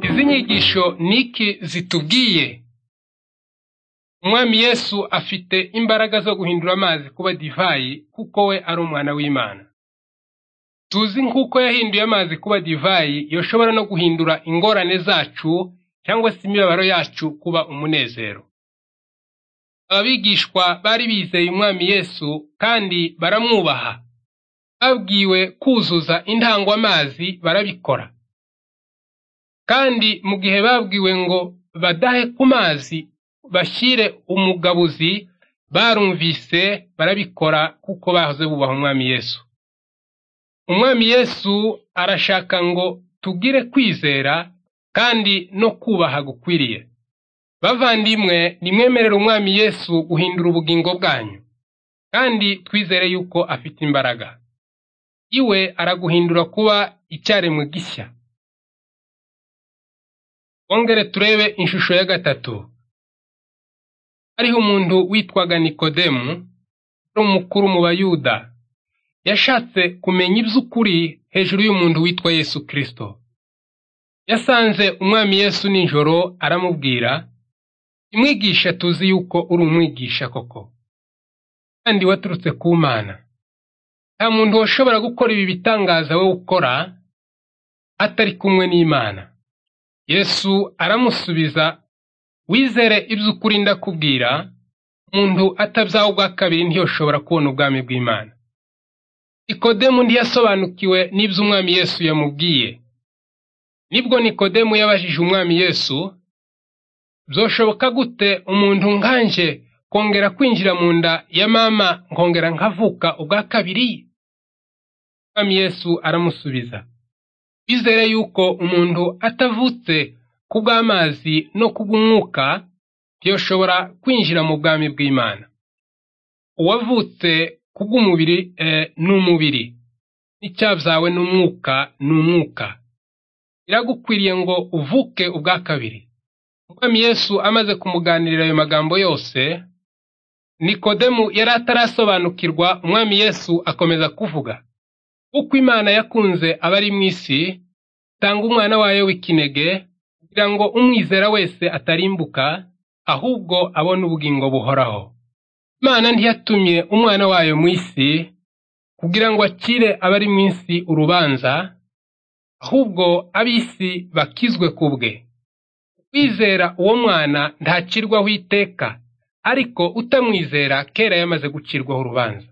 Izi nyigisho ni iki zitubwiye? Umwami Yesu afite imbaraga zo guhindura amazi kuba divayi kuko we ari umwana w'Imana. Tuzi nk'uko yahinduye amazi kuba divayi yoshobora no guhindura ingorane zacu cyangwa se imibabaro yacu kuba umunezero. Abigishwa bari bizeye umwami Yesu kandi baramwubaha. Babwiwe kuzuza indangwamazi barabikora. Kandi mu gihe babwiwe ngo badahe ku mazi bashyire umugabuzi, barumvise barabikora kuko bahoze bubaha umwami Yesu. Umwami Yesu arashaka ngo tugire kwizera kandi no kubaha gukwiriye. Bavandimwe nimwemerere umwami Yesu guhindura ubugingo bwanyu kandi twizere yuko afite imbaraga. Iwe araguhindura kuba icyaremwe gishya. Twongere turebe inshusho ya gatatu. Hariho umuntu witwaga Nikodemu, wari umukuru mu Bayuda. Yashatse kumenya iby'ukuri hejuru y'umuntu witwa Yesu Kristo. Yasanze umwami Yesu nijoro aramubwira, imwigisha tuzi yuko uri umwigisha koko, kandi waturutse ku Mana. Nta muntu washobora gukora ibi bitangaza wowe ukora, atari kumwe n'Imana. Yesu aramusubiza, wizere iby'ukuri ndakubwira, umuntu atabyaha ubwa kabiri ntiyoshobora kubona ubwami bw'Imana. Nikodemu ntiyasobanukiwe n'ibyo umwami Yesu yamubwiye. Nibwo Nikodemu yabajije umwami Yesu, byoshoboka gute umuntu nkanje kongera kwinjira mu nda ya mama nkongera nkavuka ubwa kabiri? Umwami Yesu aramusubiza, wizere yuko umuntu atavutse kubw'amazi no kubw'umwuka ntiyoshobora kwinjira mu bwami bw'Imana. Uwavutse kubw'umubiri ni umubiri, n'icyabyawe n'umwuka ni umwuka. Biragukwiriye ngo uvuke ubwa kabiri. Umwami Yesu amaze kumuganirira ayo magambo yose, Nikodemu yari atarasobanukirwa umwami Yesu akomeza kuvuga. Uko Imana yakunze abari mu isi, itanga umwana wayo w'ikinege, kugira ngo umwizera wese atarimbuka, ahubwo abone ubugingo buhoraho. Imana ntiyatumye umwana wayo mu isi, kugira ngo akire abari mu isi urubanza, ahubwo ab'isi bakizwe ku bwe. Uwizera uwo mwana ntacirwaho iteka, ariko utamwizera kera yamaze gucirwaho urubanza.